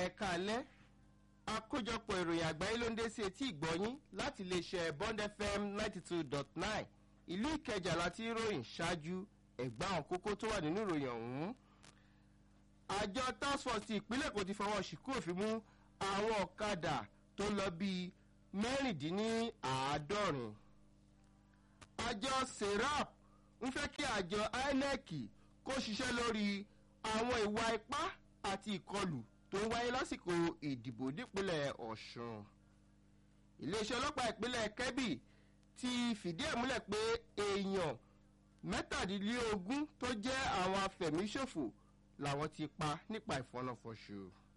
ẹ̀ka alẹ́ àkójọpọ̀ ìròyìn àgbáyé ló ń dé sí etí ìgbọ́yín láti iléeṣẹ́ bond fm ninety two dot nine ìlú ìkẹjà láti ròyìn ṣáájú ẹ̀gbá àwọn kókó tó wà nínú ìròyìn ọ̀hún. àjọ task force ti ìpínlẹ̀ kò ti fọwọ́ síkú òfin mú àwọn ọ̀kadà tó lọ bíi mẹ́rìndínláàádọ́rin. àjọ serap ń fẹ́ kí àjọ inec kó ṣiṣẹ́ lórí àwọn ìwà ipá àti ìkọlù tó ń wáyé lásìkò ìdìbò nípínlẹ̀ ọ̀sùn. iléeṣẹ́ ọlọ́pàá ìpínlẹ̀ kebbi ti fìdí ẹ̀ múlẹ̀ pé èèyàn mẹ́tàdínlógún tó jẹ́ àwọn afẹ̀míṣòfò làwọn ti pa nípa ìfọ̀nàfọ̀ṣù.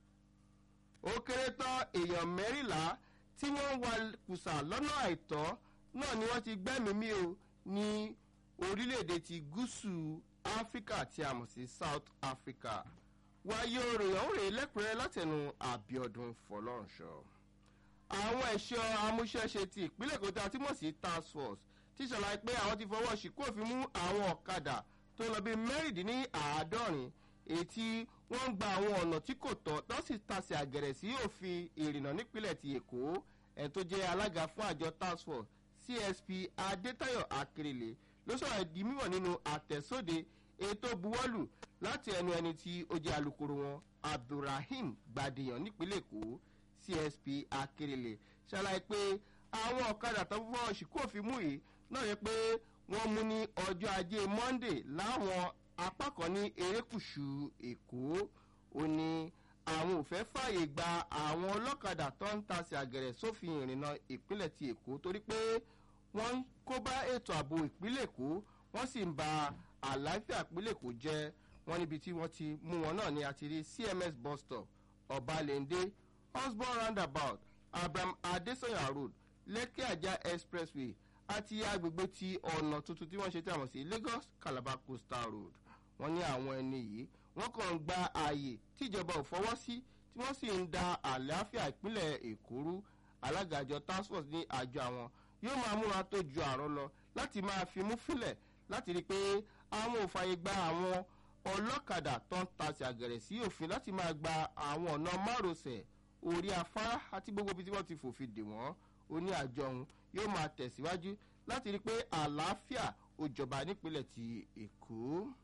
ó kéré tán èèyàn mẹ́rìnlá tí wọ́n ń wa kùsà lọ́nà àìtọ́ náà ni wọ́n ti gbẹ́mìí mì o ní orílẹ̀-èdè ti gúúsù áfíríkà tí a mọ̀ sí south africa wáyé òròyìn òrè lẹ́kùnrẹ́rẹ́ látẹnu àbíọdún fọlọ́runṣọ. àwọn ẹ̀ṣọ́ amúṣẹ́ṣe ti ìpínlẹ̀ kòtà tí mọ̀ sí task force ti ṣàlàyé pé àwọn ti fọwọ́ síkú òfin mú àwọn ọ̀kadà tó lọ bí mẹ́rìndínláàádọ́rin èyí tí wọ́n ń gba àwọn ọ̀nà tí kò tọ́ tó sì tasẹ̀ àgẹ̀rẹ̀ sí òfin ìrìnnà nípínlẹ̀ ti èkó ẹni tó jẹ́ alága fún àjọ task force csp adétayọ̀ akérèlé ló sọ̀rọ̀ di mímọ̀ nínú àtẹ̀sóde ètò buwọ́lù láti ẹnu ẹni tí ó jẹ́ alukoro wọn abdulrahim gbadèyàn nípínlẹ̀ èkó csp akérèlé ṣàlàyé pé àwọn ọ̀kadà tó fọ́ ṣìkú òfin mú yìí náà yẹ pé wọ́n mú ní ọjọ́ ajé monday láwọn apá kan ní erékùṣù èkó ó ní àwọn ò fẹ́ fààyè gba àwọn ọlọ́kadà tó ń tasẹ̀ àgẹ̀rẹ̀ sófin ìrìnnà ìpínlẹ̀ ti èkó torí pé wọ́n ń kó bá ètò ààbò ìpínlẹ̀ èkó wọ́n sì ń ba àlàáfíà ìpínlẹ̀ èkó jẹ́ wọ́n níbi tí wọ́n ti mú wọn náà ní àti rí cms bus stop ọbalẹ̀ndé osborn roundabout abraham adesanya road lẹ́kẹ́ àjà expressway àti agbègbè ti ọ̀nà tuntun tí wọ́n ṣe tí a mọ̀ sí lagos calabar coastal road wọ́n ní àwọn ẹni yìí wọ́n kàn ń gba ààyè tíjọba ò fọwọ́ sí tí wọ́n sì ń da àlàáfíà ìpínlẹ̀ èkó rú alága àjọ task force ní àjọ àwọn yóò máa múra tó ju àrùn lọ láti máa fi mú fílẹ̀ láti rí i pé àwọn ò fààyè gba àwọn ọlọ́kadà tó ń tasẹ̀ àgẹ̀rẹ̀ sí òfin láti máa gba àwọn ọ̀nà márosẹ̀ orí afárá àti gbogbo ibi tí wọ́n ti fòfin dè wọ́n ó ní àjọ ọ̀hún yóò máa tẹ̀síwájú láti rí i pé àlàáfíà ó jọba nípínlẹ̀ ti èkó.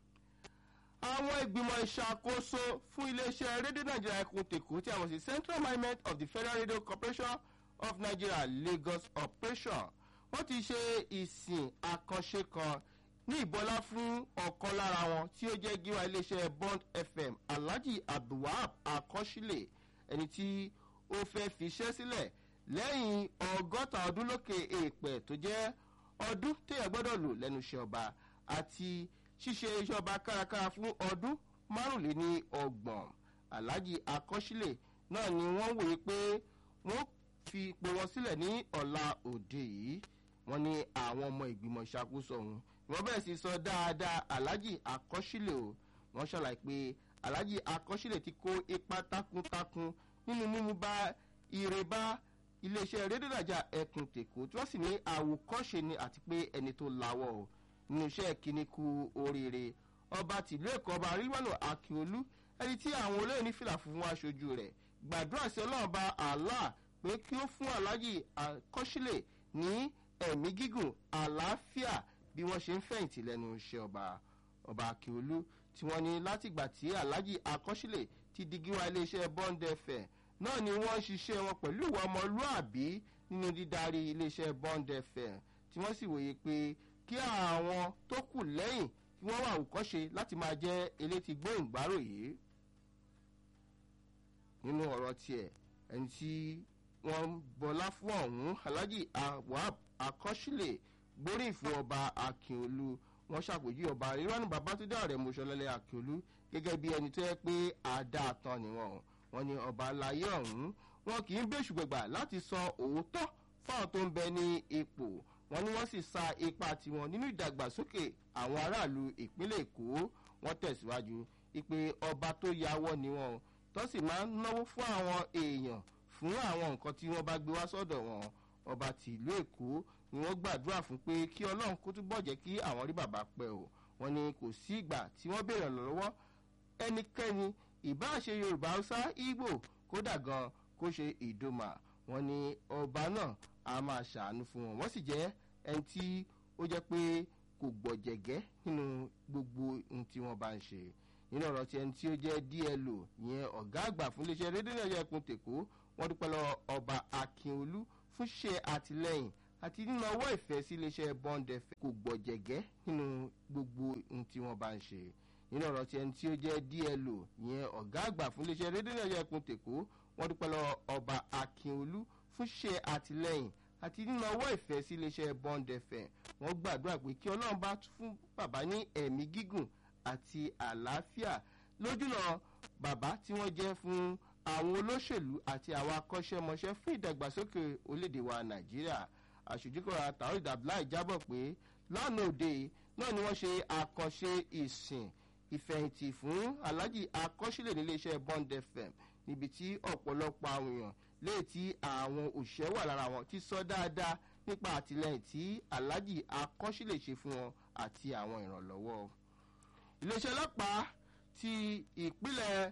àwọn ìgbìmọ̀ ìṣàkóso fún iléeṣẹ́ rédíò nàìjíríà ẹkùn tèkó tí a mọ̀ sí central management of the federal radio corporation of nigeria lagos operation wọ́n ti ṣe ìsìn àkànṣe kan ní ìbọlá fún ọ̀kan lára wọn tí ó jẹ́ gíwá iléeṣẹ́ bond fm alhaji abdulwahab akọ́sílẹ̀ ẹni tí ó fẹ́ fiṣẹ́ sílẹ̀ lẹ́yìn ọgọ́ta ọdún lókè èèpẹ̀ tó jẹ́ ọdún téèyàn gbọ́dọ̀ lò lẹ́nu iṣẹ́ ọba àti ṣíṣe iṣẹ́ ọba kárakára fún ọdún márùnléní ọgbọ̀n alhaji akọ́sílẹ̀ náà ni wọ́n wòye pé wọ́n fi ipò wọn sílẹ̀ ní ọ̀la òde yìí wọ́n ní àwọn ọmọ ìgbìmọ̀ ìṣàkóso ọ̀hún wọ́n bẹ̀rẹ̀ sí sọ dáadáa alhaji akọ́sílẹ̀ o wọ́n ṣàlàyé pé alhaji akọ́sílẹ̀ ti kó ipa takuntakun nínú mímú bá ire bá iléeṣẹ́ rédíòdàjà ẹkùn tèkó tí wọ́n sì ní àwòkọ́ṣe ni àti pé ẹni tó lawọ́ o nínú iṣẹ́ kíní ku oríire ọba tìlú èkó ọba ríwánù akíolú ẹni tí àwọn olóyè ní fìlà fún wọn aṣojú rẹ̀ gbàdúrà sí ọlọ́run bá allah pé kí ó fún alhaji akọ́sílẹ̀ ní ẹ̀mí gígùn àlàáfíà bí wọ́n ṣe ń fẹ̀yìntì lẹ́nu iṣẹ́ ọba ọba akíolú tí wọ́n ní látìgbà tí alhaji akọ́sílẹ̀ ti di gíwá iléeṣẹ́ bond fm náà ni wọ́n ṣiṣẹ́ wọn pẹ̀lú ìwà ọmọlúàbí nínú dídarí iléeṣẹ́ bond fm tí wọ́n sì wòye pé kí àwọn tó kù lẹ́yìn kí wọ́n wà òkọ́ṣe láti máa jẹ́ eléti gbóhùngbárò yìí nínú ọ̀rọ̀ tiẹ̀ ẹni tí wọ́n bọlá fún ọ̀hún alhaji awab akọ́sílẹ̀ gbóríyìn fún ọba akínolú wọ́n ṣàpèjì ọba ìrọ́nù babatunde ọ̀rẹ́ mọ́ṣọ́lẹ́lẹ́ akínolú gẹ́gẹ́ bí ẹni tó yẹ pé àdáàtàn ni wọ́n wọ́n ní ọba aláyé ọ̀hún wọn kì í bẹ́sù gbẹ̀gbà láti sọ òótọ́ fáwọn tó ń bẹ ní ipò wọn ni wọ́n sì sa ipa tiwọn nínú ìdàgbàsókè àwọn aráàlú ìpínlẹ̀ èkó wọ́n tẹ̀síwájú ìpè ọba tó yàwọ́ ni wọn tó sì máa ń náwó fún àwọn èèyàn fún àwọn nǹkan tí wọ́n bá gbé wá sọ́dọ̀ wọn ọba tìlú èkó ni wọ́n gbàdúrà fún pé kí ọlọ́run kó túbọ̀ jẹ́ kí àwọn rí bàbá pẹ́ o wọn ni kò sí ìgbà tí wọ́n béèrè lọ́wọ́ ẹnikẹ́ni ìbáṣe yorùbá haúsá ìgbò kódà gan kó ṣe ìdòmà wọn ni ọba náà a máa ṣàánú fún wọn wọ́n sì jẹ́ ẹni tí ó jẹ́ pé kò gbọ̀jẹ̀gẹ́ nínú gbogbo ohun tí wọ́n bá ń ṣe nínú ọ̀rọ̀ tí ẹni tí ó jẹ́ dlo ìyẹn ọ̀gá àgbà fún iléeṣẹ́ rédíò nàìjíríà ẹkùn tèkó wọ́n dúpẹ́ lọ ọba akínolú fún ṣe àtìlẹ́yìn àti nínú ọwọ́ ìfẹ́ sí iléeṣẹ́ bond fm kò gbọ̀jẹ̀gẹ́ nínú gbogbo ohun tí wọ́n bá ń ṣe nínú ọ̀rọ̀ tí ẹni tí ó jẹ́ dlo ìyẹn ọ̀gá àgbà fún iléeṣẹ́ rédíò nàìjíríà ẹkùn tèkó wọ́n dúpẹ́ lọ ọba akínolú fún ṣe àtìlẹ́yìn àti nínú ọwọ́ ìfẹ́ sí iléeṣẹ́ bond fm wọ́n gbàdúrà pé kí ọlọ́run bá fún bàbá ní ẹ̀mí gígùn àti àlàáfíà lójúnà bàbá tí wọ́n jẹ́ fún àwọn olóṣèlú àti àwọn akọ́ṣẹ́mọṣẹ́ fún ìdàgbàsókè orílẹ̀-èdè wa nàìjíríà àṣojúkọ̀rọ̀ àtàwọn ìdàbíláì jábọ̀ pé lánàá òde náà ni wọ́n ṣe àkànṣe ìsìn ìfẹ̀yìntì fún aláàjì akọ́ṣílẹ̀ níléeṣẹ́ bond fm níbi tí ọ̀pọ̀lọpọ̀ àwọn èèyàn léè tí àwọn òṣìṣẹ́ wà lára wọn ti sọ dáadáa nípa àtìlẹyìn tí aláàjì akọ́ṣílẹ̀ ṣe fún wọn àti àwọn ìrànlọ́wọ́ iléeṣẹ́ ọlọ́pàá ti ìpínlẹ̀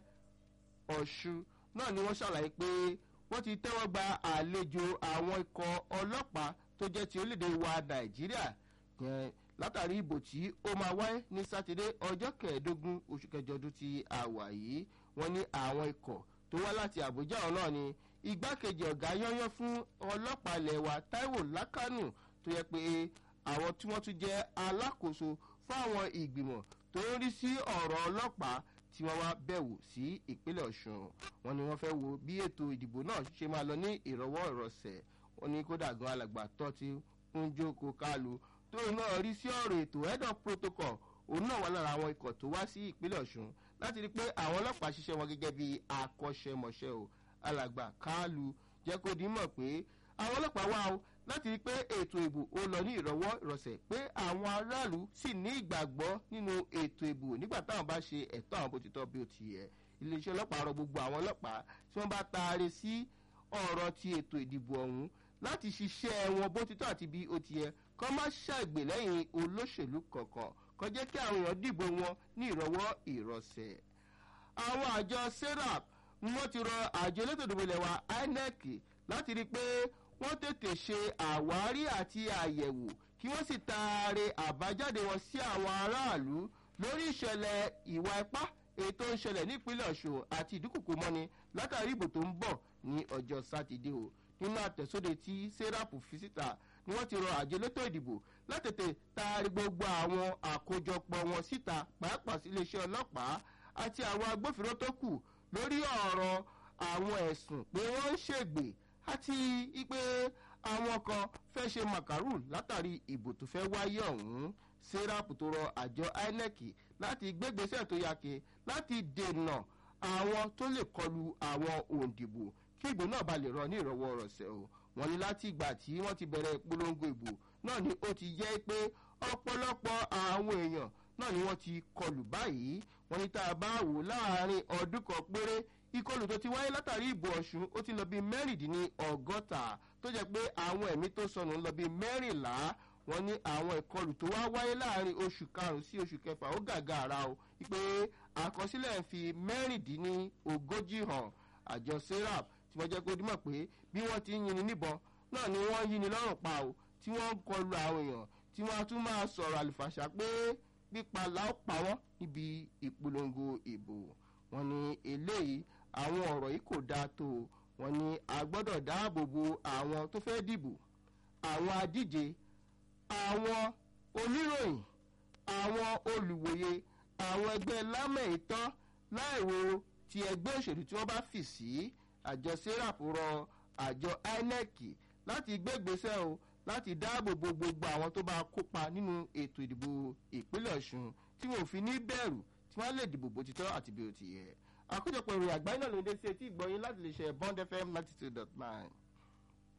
ọ̀ṣun náà ni wọ́n ṣàlàyé pé wọ́n ti tẹ́wọ́ gba àlejò àwọn ikọ̀ ọlọ́pàá tó jẹ́ ti orílẹ̀-èdè wa nàìjíríà yẹn látàrí ìbò tí ó máa wáyé ní sátidé ọjọ́ kẹẹ̀ẹ́dógún oṣù kẹjọ ọdún tí a wà yìí wọ́n ní àwọn ikọ̀ tó wá láti àbújá ọ̀hún náà ni igbákejì ọ̀gá yányán fún ọlọ́pàá ilẹ̀ wa taiwo lákànù tó yẹ pé àwọn tí wọ́n tún jẹ́ alákòóso fún àwọn ìgbìmọ̀ tó ń rí sí ọ̀rọ̀ ọlọ́pàá tí wọ́n wá bẹ̀wò sí ìpínlẹ̀ ọ̀ṣun wọn ni wọ́n fẹ́ wo bí ètò ìdìbò náà ṣe máa lọ ní ìrọwọ́ ìrọsẹ̀ wọn ní kódà gan alàgbà tó ti ń jókòó kálu tóun náà rí sí ọ̀rọ̀ ètò head of protocol òun náà wà lára àwọn ikọ̀ tó wá sí ìpínlẹ̀ ọ̀ṣun láti rí i pé àwọn ọlọ́pàá ṣiṣẹ́ wọn gẹ́gẹ́ bí akọ́ṣẹ́mọṣẹ́ o alàgbà kálu jẹ́ kó dín mọ̀ pé àwọn ọlọ́pàá wá o láti rí i pé ètò ìbò ó lọ ní ìrọwọ́ ìrọsẹ̀ pé àwọn aráàlú sì ní ìgbàgbọ́ nínú ètò ìbò nígbà táwọn bá ṣe ẹ̀tọ́ àwọn bó ti tọ́ bí ó ti yẹ iléeṣẹ́ ọlọ́pàá rọ gbogbo àwọn ọlọ́pàá tí wọ́n bá taare sí ọ̀rọ̀ ti ètò ìdìbò ọ̀hún láti ṣiṣẹ́ wọn bó ti tọ́ àti bí ó ti yẹ kọ́ má ṣàgbè lẹ́yìn olóṣèlú kọ̀ọ̀kan kọ́ jẹ́ kí àwọn èèyàn dìbò wọn ní ìrọwọ́ ìrọsẹ̀ àwọn àjọ serap ni wọ́n ti rọ àjọ elétò ìdìbò ilẹ̀ wa inec láti rí i pé wọ́n tètè ṣe àwárí àti àyẹ̀wò kí wọ́n sì taare àbájáde wọn sí àwọn aráàlú lórí ìṣẹ̀lẹ̀ ìwà ipá èyí tó ń ṣẹlẹ̀ nípínlẹ̀ ọ̀ṣun àti ìdúkùkù mọ́ni látàrí ìbò tó ń bọ̀ ní ọjọ́ sátidé o nínú àtẹ̀sóde tí sẹ́rápù fi síta ni wọ́n ti rọ àjọ elétò ìdìbò látètè taari gbogbo àwọn àkójọpọ̀ wọn síta pàápàá sí iléeṣẹ́ ọlọ́pàá àti àwọn agbófinró tó kù lórí ọ̀rọ̀ àwọn ẹ̀sùn pé wọ́n ń ṣègbè àti ipe àwọn kan fẹ́ ṣe màkàrú látàrí ìbò tó fẹ́ wáyé ọ̀hún sẹ́rápù tó rọ àjọ inec láti gbégbèsè tó yake láti dènà àwọn tó lè kọlu àwọn òǹdìbò kí ìbò náà ba lè rọ ní ìrọwọ́ rọ̀ṣẹ̀ o wọ́n ní láti ìgbà tí wọ́n ti bẹ̀rẹ̀ ìpolongo ìbò náà ni ó ti jẹ́ pé ọ̀pọ̀lọpọ̀ àwọn èèyàn náà ni wọ́n ti kọlù báyìí wọ́n ní tá a bá wò láàrin ọdún kan péré ìkọlù tó ti wáyé látàrí ìbò ọ̀ṣun ó ti lọ bí mẹ́rìndínní ọgọ́ta tó jẹ́ pé àwọn ẹ̀mí tó sọnù ń lọ bí mẹ́rìnlá wọ́n ní àwọn ìkọlù tó wá wáyé láàrin oṣù karùn-ún sí oṣù kẹfà ó gàgà ara o pé àkọsílẹ̀ ń fi mẹ́rìndínní ogójì hàn àjọ serap tí wọ́n jẹ́ kó dímọ̀ pé bí wọ́n ti ń yinni níbọn náà ni wọ́n yinni lọ́rùn pa o tí wọ́n ń kọlu àwọn èèyàn tí wọ́n á tún máa sọ̀rọ̀ àlùfàṣà pé pípa làó pa wọ́n níbi ìpolongo ìbò wọn ni eléyìí àwọn ọ̀rọ̀ yìí kò dáa tó o wọn ni a gbọ́dọ̀ dáàbò bo àwọn tó fẹ́ dìbò àwọn adíje àwọn oníròyìn àwọn olùwòye àwọn ẹgbẹ́ lámẹ̀ẹ́tọ́ láìwo ti ẹgbẹ́ òṣèlú tí wọ́n bá fì sí àjọ serap rọ àjọ inec láti gbégbèsè o láti dáàbò bo gbogbo àwọn tó bá kópa nínú ètò ìdìbò ìpínlẹ̀ ọ̀ṣun tí wọn ò fi ní bẹ̀rù tí wọ́n lè dìbò bó ti tọ́ àti bí ó ti yẹ àkójọpọ̀ ìròyìn àgbáyé náà ló ń dé sí etí ìgbọ́yìn láti lè ṣe bond fm ninety two dot nine.